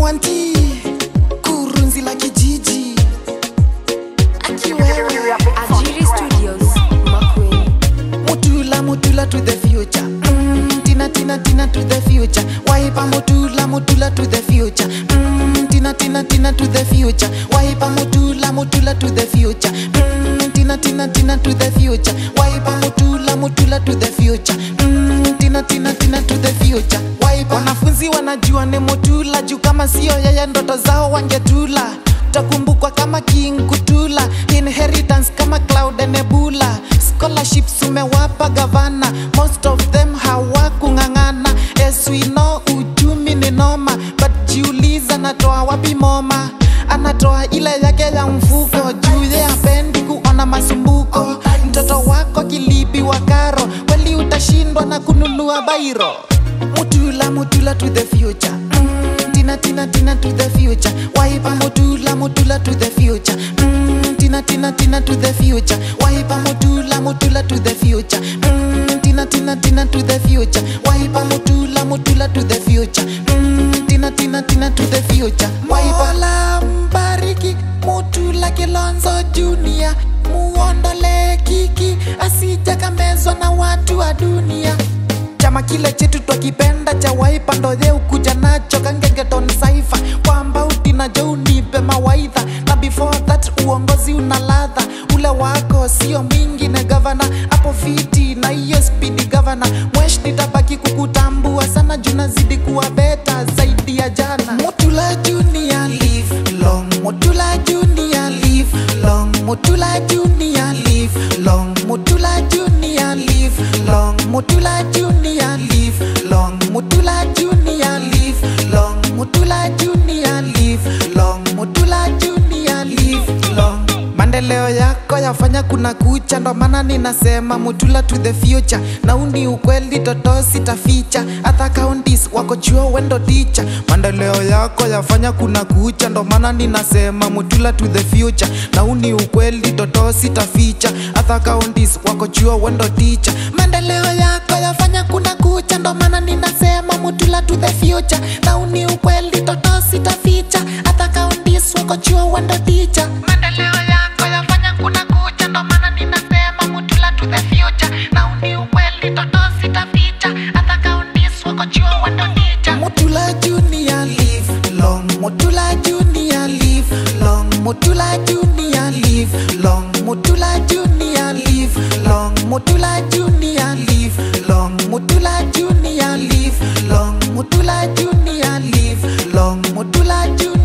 wanti kurunzi la kijiji akiwewe Ajiri Studios, Makueni. mutula mutula to the future mm, tina tina tina to the future waipa mutula mutula to the future mm, tina tina tina to the future waipa mutula mutula to the future mm, tina tina tina to the future waipa mutula mutula to the future mm, tina tina tina to the future waipa wanafunzi wanajua ni mutula juu kama sio yeye ndoto zao wangetula utakumbukwa kama king kutula inheritance kama cloud and nebula scholarships umewapa gavana most of them hawakung'ang'ana as we know uchumi ni noma but jiuliza anatoa wapi moma anatoa ile yake ya mfuko juu ye apendi kuona masumbuko mtoto wako kilipi wa karo kweli utashindwa na kununua bairo mutula mutula to the future mm, tina tina tina to the future waipa mutula mutula to the future mm, tina tina tina to the future waipa mutula mutula to the future mm, tina tina tina to the future waipa mutula mutula to the future mm, tina tina tina to the future waipa mbariki mutula kilonzo junior muondole kiki asijakamezwa na watu wa dunia chama kile chetu twakipenda cha waipa ndoye ukuja nacho kangengeton saifa kwamba utinajo unipe mawaidha na before that uongozi una ladha ule wako sio mingi na gavana hapo fiti na hiyo spidi gavana mwesh nitabaki kukutambua sana juu nazidi kuwa beta zaidi ya jana mutula junior live long mutula junior live long mutula junior live long mutula junior live long mutula junior live long mutula junior live long mutula junior live long mutula junior live long maendeleo yako yafanya kuna kucha ndo maana ninasema mutula to the future na uni ukweli toto sitaficha hata counties wako chuo wendo ticha maendeleo yako yafanya kuna kucha ndo maana ninasema mutula to the future na uni ukweli toto sitaficha hata counties wako chuo wendo ticha maendeleo yako yafanya kuna kucha ndo maana ninasema mutula to the future na uni ukweli toto sitaficha hata counties wako chuo wendo ticha maendeleo yako yafanya kuna kucha ndo maana ninasema mutula to the future na uni ukweli toto sitaficha hata counties wako chuo wendo ticha mutula junior live long mutula junior live long mutula junior live long mutula junior live long mutula junior live long mutula junior live long mutula junior live long mutula junior